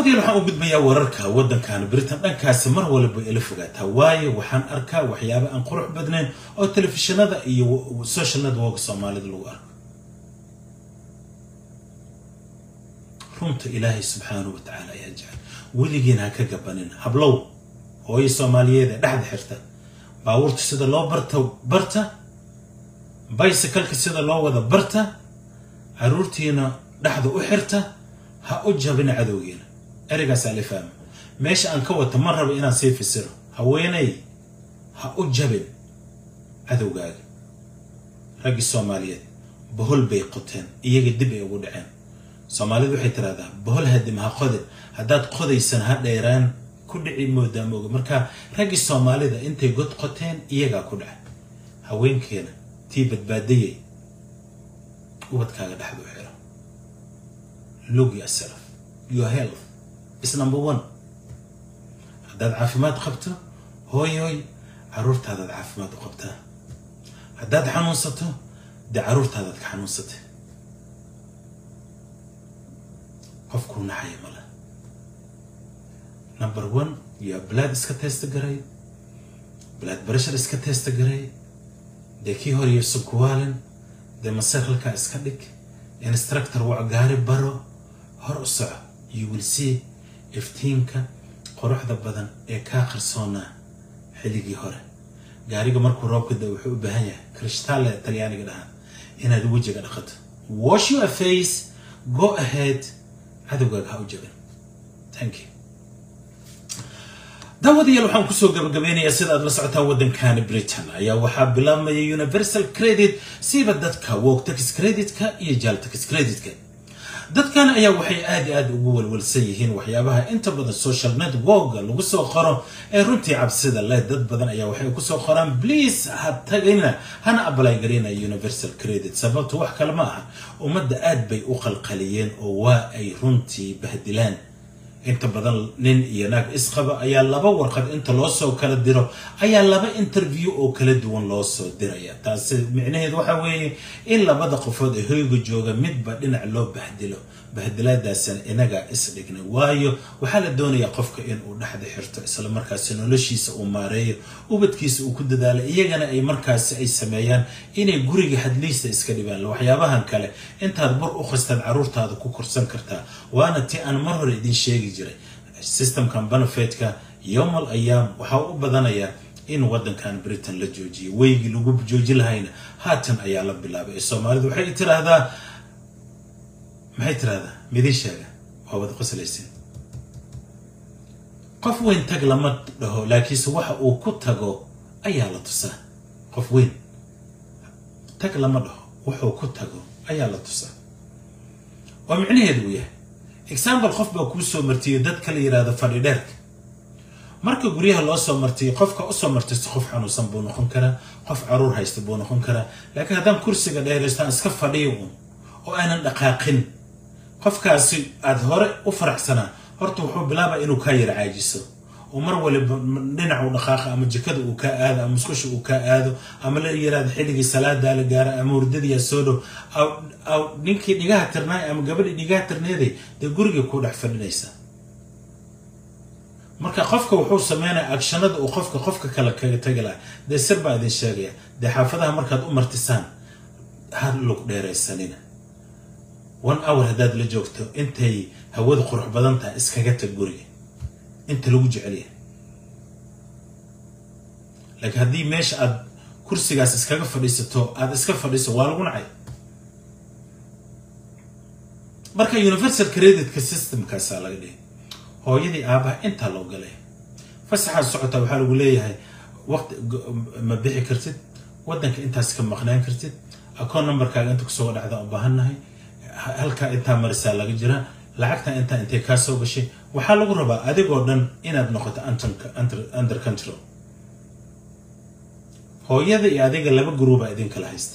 daawadiil waxaan u gudbayaa wararka waddankan britain dhankaasi mar walba ila fogaataa waayo waxaan arkaa waxyaabo aan qurux badnayn oo telefishinada iyo social network soomaalida lagu arko runta ilaahay subxaanahu watacaala ayaa jecel weligiina ha ka gabanin hablow hooyo soomaaliyeed ee dhexda xirta baabuurta sida loo barta barta bicycleka sida loo wada barta caruurtiina dhexda u xirta ha u jabina cadowgiina ereygaas la fahma meesha aan ka wata ma rabo inaan sii fasiro haweeney ha u jabin cadowgaaga raggii soomaaliyeed bohol bay qoteen iyaga dib ay ugu dhaceen soomaalidu waxay tiraahdaa bohol hadim ha qodin haddaad qodaysan ha dheeraan ku dhici moodaa mooga marka raggii soomaalida intay god qoteen iyagaa ku dhacay haweenkeena tii badbaadayay ubadkaaga dhexdu xiro look yourself your health is number one haddaad caafimaad qabto hooy hooy caruurtaadaad caafimaad u qabtaa haddaad xanuunsato dee caruurtaadaad ka xanuunsatay qofkuu naxaya male number one yaa blood iska testa garay blood pressure iska testa garay dee kii hor iyo subkuwaalin dee maseer halkaa iska dhig instructor waa gaari baro hor u soco you will see iftiinka quruxda badan ee kaa qarsoonaa xilligii hore gaariga markuu roobka da wuxuu u baahan yahay krishtaale talyaaniga dhahaan inaad wejiga dhaqato wash your face go ahead cadowgaaga ha u jabin thank you daawadayaal waxaan kusoo gabagabeynayaa sida aad la socotaan waddankani britain ayaa waxaa bilaabmaya universal credit siiba dadka wog tax creditka iyo jaal tax creditka dadkan ayaa waxay aad i aad ugu walwalsan yihiin waxyaabaha inta badan social networka lagu soo qoro ee runtii cabsida leh dad badan ayaa waxay kusoo qoraan please ha tagayna hana abalay garina universal credit sababtu wax kale ma aha ummadda aad bay u qalqaliyeen oo waa ay runtii bahdilaan inta badan nin iyo naag isqaba ayaa laba warqad inta loo soo kala diro ayaa laba interview oo kala duwan loo soo diraya taasi micnaheedu waxa weeye in labada qofood ee hoyga jooga midba dhinac loo bahdilo bahdilaadaasina inagaa isdhignay waayo waxaa la doonayaa qofka inuu dhexda xirto isla markaasi noloshiisa uu maareeyo ubadkiisa uu ku dadaalo iyagana ay markaasi ay sameeyaan inay guriga hadliista iska dhibaan waxyaabahan kale intaad bur u qastaad caruurtaada ku korsan kartaa waana ti aan mar hore idin sheegi jiray systemkan benefitka yowmal ayaam waxaa u badanayaa in waddankan britain la joojiyo weygii lagu jooji lahayna haatan ayaa la bilaabay ee soomaalidu waxay tiraahdaa maxay tiraahdaa midin sheega waa wada qoslaysin qof weyn tag lama dhaho laakiinse waxa uu ku tago ayaa la tusaa qof weyn tag lama dhaho wuxuu ku tago ayaa la tusaa oo micnaheedu uu yahay example qof baa kuu soo martiyo dadka la yidhaahdo fadhi dheerka marka guryaha loo soo martiyo qofka usoo martaysto qof xanuunsan buu noqon karaa qof caruur haysta buu noqon karaa laakiin haddaan kursiga dheeraysto aan iska fadhiyo un oo aanan dhaqaaqin qofkaasi aada hore u faraxsanaa horta wuxuu bilaabaa inuu kaa yara caajiso oo mar waliba dhinacu dhaqaaqa ama jikada uu kaa aado ama musqusha uu kaa aado ama la yiraahdo xilligii salaadaa la gaara ama hurdadiyaa soo dhow aw ninkii dhigaha tirnaay ama gabadhii dhigaha tirneeday dee guriga ku dhex fadhinaysa marka qofka wuxuu sameynaya agshanada uu qofka qofka kale kaga tagi laha dee sir baa idin sheegaya dee xaafadaha markaad u martisaan ha lug dheeraysanina one hour haddaad la joogto intay hawada qurux badan tahay iskaga tag guriga inta lagu jecelyahay laakiin haddii meesha aad kursigaas iskaga fadhiisato aada iska fadhiiso waa lagu nacay marka universal creditka systemkaasaa laga dhigay hooyadii aabaha intaa loo galay fasaxaad socotaa waxaa lagu leeyahay waqti ma bixi kartid waddanka intaas ka maqnaan kartid akoon numberkaaga inta kusoo dhacda u baahannahay halkaa intaa marisaa laga jiraa lacagta intaa intay kaa soo gashay waxaa lagu rabaa adigoo dhan inaad noqoto under control hooyada iyo adiga laba guruuba idinkala haysta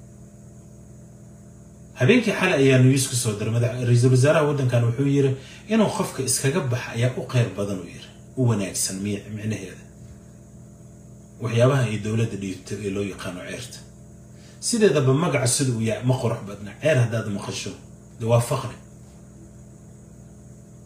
habeenkii xalay ayaa news ku soo diray ra-iisul wasaaraha waddankan wuxuu yiri inuu qofka iskaga baxa ayaa u qeyr badan u yiri u wanaagsan micnaheeda waxyaabaha ay dowladda dhiibto ee loo yaqaano ceerta sideedaba magaca sida uu yahay ma qurux badna ceer haddaad maqasho de waa faqri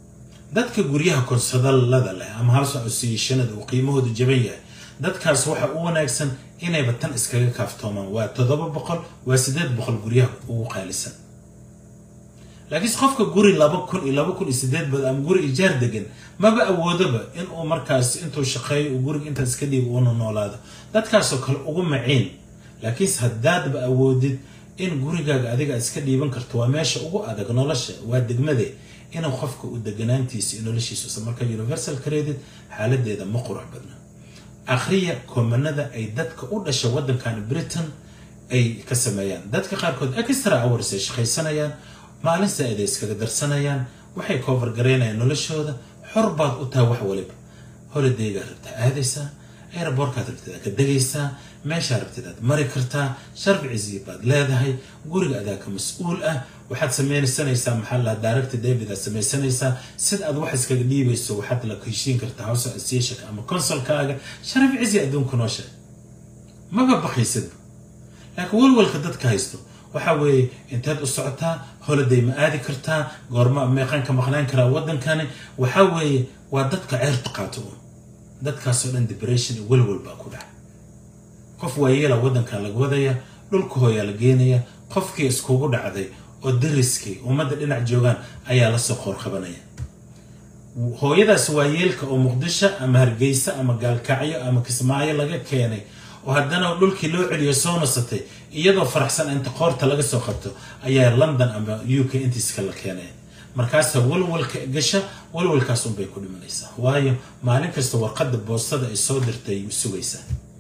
dadka guryaha konsadalada leh ama house associationada uu qiimahoodu jaban yahay dadkaas waxa u wanaagsan inayba tan iskaga kaaftoomaan waa toddoba boqol waa siddeed boqol guryaha ugu qaalisan laakiinse qofka guri laba kun iyo laba kun iyo sideed bad ama guri ijaar degan maba awoodoba inuu markaas intuu shaqeeyo uu guriga intaas iska dhiibo uuna noolaado dadkaasoo kale ugu maciin laakiinse haddaadba awoodid in gurigaaga adiga aad iska dhiiban karto waa meesha ugu adag nolosha waa degmade inuu qofka uu deganaantiisa iyo noloshiisa marka universal credit xaaladeeda ma qurux badna akhriya koomanada ay dadka u dhasha waddankan britain ay ka sameeyaan dadka qaarkood extra hours ay shaqaysanayaan maalin saa-id ay iskaga darsanayaan waxay cover garaynayaan noloshooda xor baad u tahay wax waliba holidaygaa rabtaa aadaysaa aerobortkaad rabtid ka degaysaa meeshaa rabtid aad mari kartaa sharficisi baad leedahay guriga adaa ka mas-uul ah waxaad samaysanaysaa maxaa la director david aad samaysanaysaa sida aad wax iskaga dhiibayso waxaad la heshiin kartaa house association ama consulkaaga sharficisi adduunka noo sheeg maba bakaysidba laakiin walwalka dadka haysto waxa weeye inteed u socotaa holiday ma aadi kartaa goorma meeqaan ka maqnaan karaa waddankani waxa weeye waa dadka ceerta qaato un dadkaasoo dhan depression iyo walwal baa ku dhaca qof waayeela waddankan laga wadaya dhulka hooyaa la geenaya qofkii iskugu dhacday oo dariskii ummadda dhinac joogaan ayaa lasoo qoor qabanaya hooyadaas waayeelka oo muqdisho ama hargeysa ama gaalkacyo ama kismaayo laga keenay oo haddana dhulkii loo celiyo soo nasatay iyadoo faraxsan inta qoorta laga soo qabto ayaa london ama u k intiiska la keenay markaasa walwalka gasha walwalkaas unbay ku dhimanaysaa waayo maalin kasta warqadda boostada ay soo dirtay sugaysaa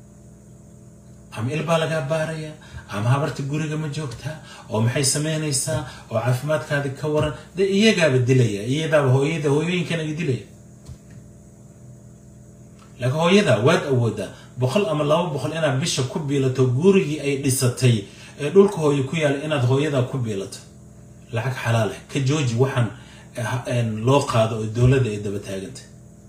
ama ilbaa lagaa baaraya ama habarta guriga ma joogtaa oo maxay samaynaysaa oo caafimaadkaadi ka waran dee iyagaaba dilaya iyadaaba hooyada hooyooyinkana i dilaya laakiin hooyada waad awoodaa boqol ama laba boqol inaad bisha ku biilato gurigii ay dhisatay ee dhulka hooye ku yaala inaad hooyadaa ku biilato lacag xalaal ah ka jooji waxaan loo qaado oo dowladda ay daba taagantay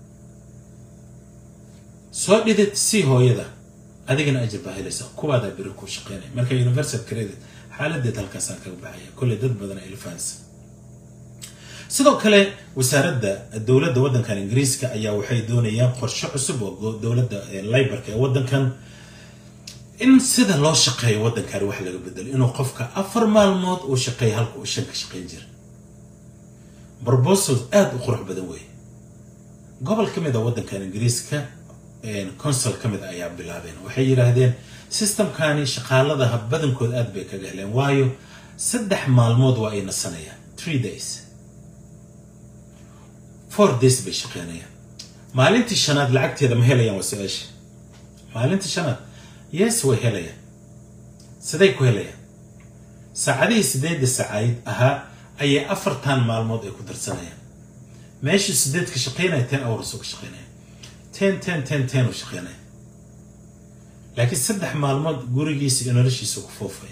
soo dhidid si hooyada adigana ajir baa helaysaa kuwaadaa beri ku shaqeynaya marka universal credit xaaladeed halkaasaan kaga baxaya kolley dad badan ay ilfahansa sidoo kale wasaaradda dowladda waddankan ingiriiska ayaa waxay doonayaan qorshe cusub oo dowladda libarka ee waddankan in sida loo shaqeeyo waddankan wax laga bedelo inuu qofka afar maalmood uu shaqeeya halka uu shan ka shaqeyn jira proposal aada u qurux badan weeye gobol ka mid a waddankan ingiriiska consul ka mid ayaa bilaabeen waxay yidhaahdeen systemkani shaqaaladaha badankood aad bay kaga heleen waayo saddex maalmood waa ay nasanayaan three days four days bay shaqeynayaan maalintii shanaad lacagteeda ma helayaan waa su-aasha maalintii shanaad yes way helayaan siday ku helayaan saacadihii sideedda saacayd ahaa ayay afartan maalmood ay ku darsanayaan meeshii sideed ka shaqeynaya ten hours oo ka shaqeynaya ten ten ten ten u shaqeynaya laakiin saddex maalmood gurigiisa iyo noloshiisa ku foofaya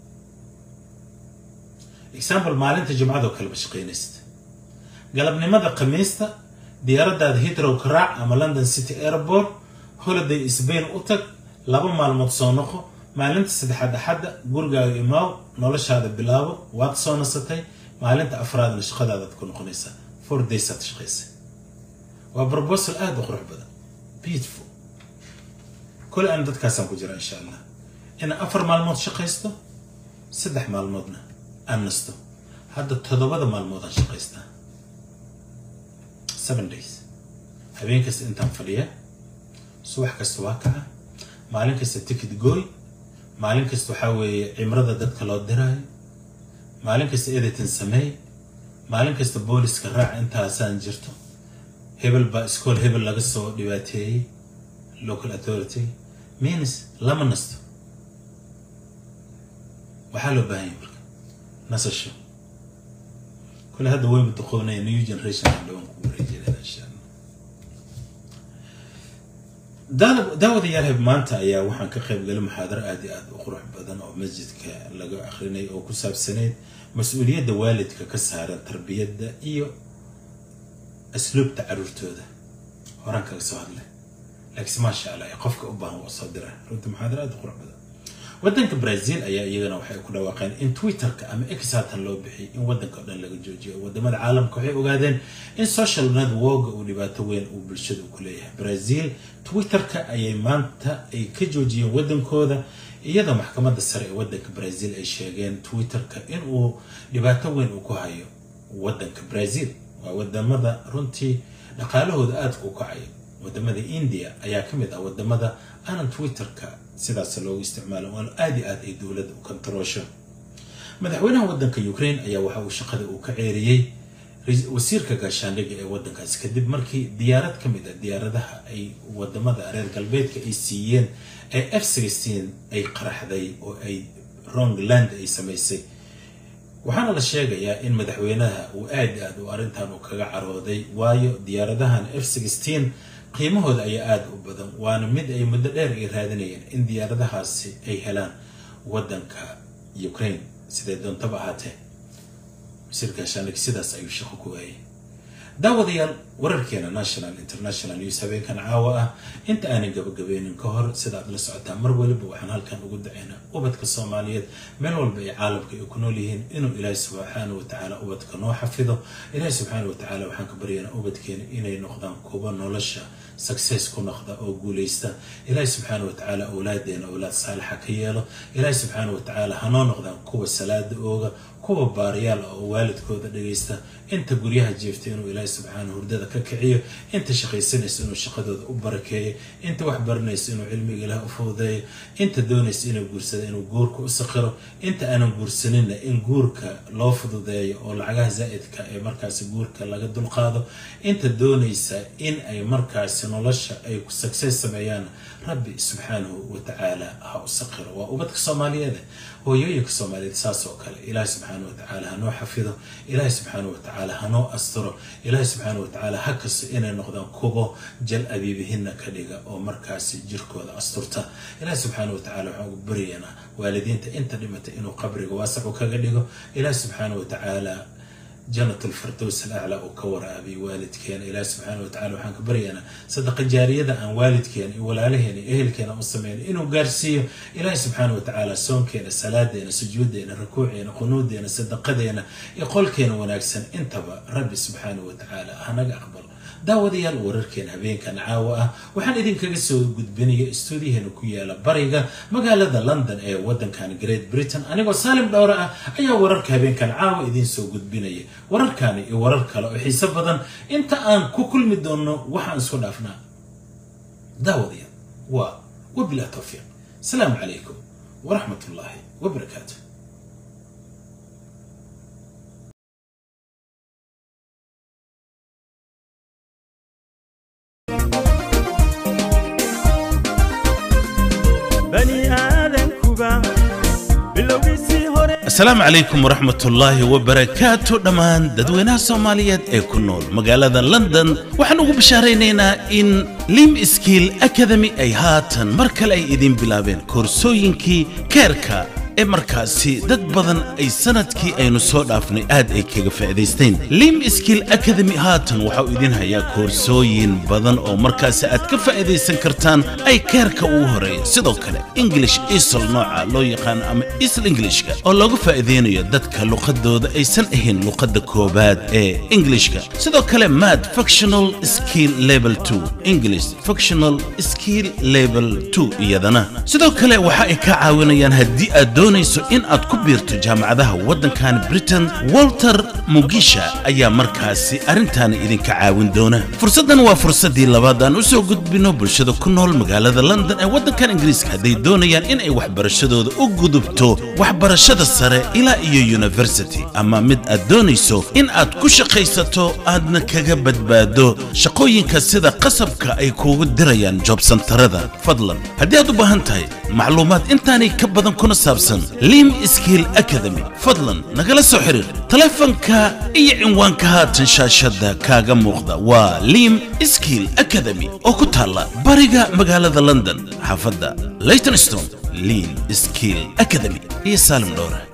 example maalinta jumcadoo kaleba shaqeynaysid galabnimada khamiista diyaaradaada hitrow ka raac ama london city airport holiday sbain u tag laba maalmood soo noqo maalinta saddexaad axadda gurigaaga imaaw noloshaada bilaabo waad soo nasatay maalinta afraadna shaqadaadaad ku noqonaysaa four daysaad shaqaysay waa proposal aada u qurux badan beautiful kole aan dadkaasaan ku jira insha allah inaan afar maalmood shaqaysto saddex maalmoodna aan nasto hadda toddobada maalmood aan shaqaystaa seven days habeen kasta intaan fadhiya subax kasta waa kaca maalin kasta ticket gooy maalin kasta waxaa weeye cimrada dadka loo diraayo maalin kasta editing sameey maalin kasta booliska raac intaasaan jirto hebel baa iskool hebel laga soo dhibaateeyey local authority means lama nasto waxaa loo baahan yahay marka nasasho kule hadda wayba duqoonaya new generation aan dhawaan kugu wareejinayna insha allah daawadayaal maanta ayaa waxaan ka qayb galay muxaadaro aada iyo aada u qurux badan oo masjidka laga akrinay oo ku saabsaneyd mas-uuliyadda waalidka ka saaran tarbiyadda iyo asluubta caruurtooda horaan kaga soo hadlay laakiinse maasha allah qofka u baahan waa soo dira runtii muxaadaro aada u qurux badan wadanka brazil ayaa iyagana waxay ku dhawaaqeen in twitterka ama x haatan loo bixiyay in wadanka o dhan laga joojiyo wadamada caalamka waxay ogaadeen in social network uu dhibaato weyn uu bulshada ku leeyahay brazil twitterka ayay maanta ay ka joojiyeen wadankooda iyadoo maxkamadda sare ee wadanka brazil ay sheegeen twitterka inuu dhibaato weyn uu ku hayo wadanka brazil waa wadamada runtii dhaqaalahooda aadka u kacayo wadamada india ayaa ka mid ah wadamada aanan twitterka sidaas loogu isticmaalo oon aad i aad ay dowladda u kontaroosho madaxweynaha wadanka ukraine ayaa waxa uu shaqada uu ka ceeriyey wasiirka gaashaandhigga ee wadankaasi kadib markii diyaarad ka mid ah diyaaradaha ay wadamada reer galbeedka ay siiyeen ee f sixteen ay qaraxday oo ay rongland ay samaysay waxaana la sheegayaa in madaxweynaha uu aad aad u arrintan uu kaga carooday waayo diyaaradahan f sixteen qiimahooda ayaa aada u badan waana mid ay muddo dheer ay raadinayeen in diyaaradahaasi ay helaan wadanka ukraine siday doontaba ahaatee wasiir gaashaandhig sidaas ayuu shaqo ku waayay daawadayaal wararkeena national international news habeenkan caawa ah inta aanan gabagabeynin ka hor sida aad la socotaa mar waliba waxaan halkan ugu dacaynaa ubadka soomaaliyeed meel walba ay caalamka ay ku nool yihiin inuu ilaahi subxaana wa tacaala ubadka noo xafido ilaahi subxaana wa tacaala waxaan ka baryaynaa ubadkeena inay noqdaan kuwa nolosha success ku noqda oo guuleysta ilaahi subxaana wa tacaala awlaadeena awlaad saalixa ka yeelo ilaahi subxaana wa tacaala hanoo noqdaan kuwa salaada ooga kuwa baariyaal ah oo waalidkooda dhagaysta inta guryaha jiifta inuu ilaahi subxaana hurdada ka kiciyo inta shaqaysanaysa inuu shaqadooda u barakeeyo inta wax baranaysa inuu cilmiga ilaah u fududeeyo inta doonaysa inuu guursada inuu guurka u saqiro inta aanan guursaninna in guurka loo fududeeyo oo lacagaha zaa'idka ee markaasi guurka laga dulqaado inta doonaysa in ay markaasi nolosha ay success sameeyaan rabbi subxaanahu wa tacaala ha u saqiro waa ubadka soomaaliyeed hooyooyinka soomaaliyeed saas oo kale ilaahi subxaana wa tacaala hanoo xafido ilaahi subxaana wa tacaala hanoo asturo ilaahi subxaana wa tacaala ha kasto inay noqdaan kubo jal abiibihina ka dhiga oo markaasi jirkooda asturta ilaahi subxaana wa tacaala waxaan ugu baryaynaa waalidiinta inta dhimata inuu qabriga waasacu kaga dhigo ilaahi subxaana wa tacaala janat alfirdows alaclaa uu ka waraabiy waalidkeena ilaahi subxaana wa tacala waxaan ka baryaynaa sadaqa jaariyada aan waalidkeena iyo walaalaheena iyo ehelkeena u sameyno inuu gaarsiiyo ilaahi subxaana wa tacaala soonkeena salaadeena sujuudeena rukuuceena qunuudeena sadaqadeena iyo qolkeena wanaagsan intaba rabbi subxaana wa tacaala hanaga aqbalo daawadayaal wararkeena habeenkan caawa ah waxaan idinkaga soo gudbinaya istuudiyaheena ku yaala bariga magaalada london ee wadankan great britain anigoo saalim dhowre ah ayaa wararka habeenkan caawa idiin soo gudbinaya wararkani iyo warar kale oo xiiso badan inta aan ku kulmi doono waxaan isku dhaafnaa daawadayaal waa wabilaa towfiiq asalaamu calaykum waraxmat ullaahi wabarakaatu asalaamu calaykum waraxmat ullaahi wabarakaatu dhammaan dadweynaha soomaaliyeed ee ku nool magaalada london waxaan ugu bishaaraynaynaa in lim skill academy ay haatan mar kale ay idiin bilaabeen koorsooyinkii keerka ee markaasi dad badan ay sanadkii aynu soo dhaafnay aad ay kaga faa'iidaysteen lim skill academy haatan waxau idin hayaa koorsooyin badan oo markaasi aad ka faa'iidaysan kartaan ay keerka ugu horeeya sidoo kale english isl nooca loo yaqaano ama isl englishka oo loogu faa'iidaynayo dadka luqadooda aysan ahayn luqadda koobaad ee englishka sidoo kale mad functional skill level 2 english functional skill level 2 iyadana sidoo kale waxa ay ka caawinayaan haddii aad doonayso in aad ku biirto jaamacadaha waddankan britain walter mugisha ayaa markaasi arrintaana idinka caawin doona fursaddan waa fursaddii labaad aan u soo gudbino bulshada ku nool magaalada london ee waddankan ingiriiska hadday doonayaan in ay waxbarashadooda u gudubto waxbarashada sare ilaa iyo university ama mid aad doonayso in aad ku shaqaysato aadna kaga badbaado shaqooyinka sida qasabka ay kuugu dirayaan joobsantarada fadlan haddii aad u baahan tahay macluumaad intaanay ka badan kuna saabsan lim skill academy fadlan nagala soo xiriir taleefanka iyo cinwaanka haatan shaashadda kaaga muuqda waa lim skill academy oo ku taalla bariga magaalada london xaafadda leyton stone lim skill academy iyo saalim dhowre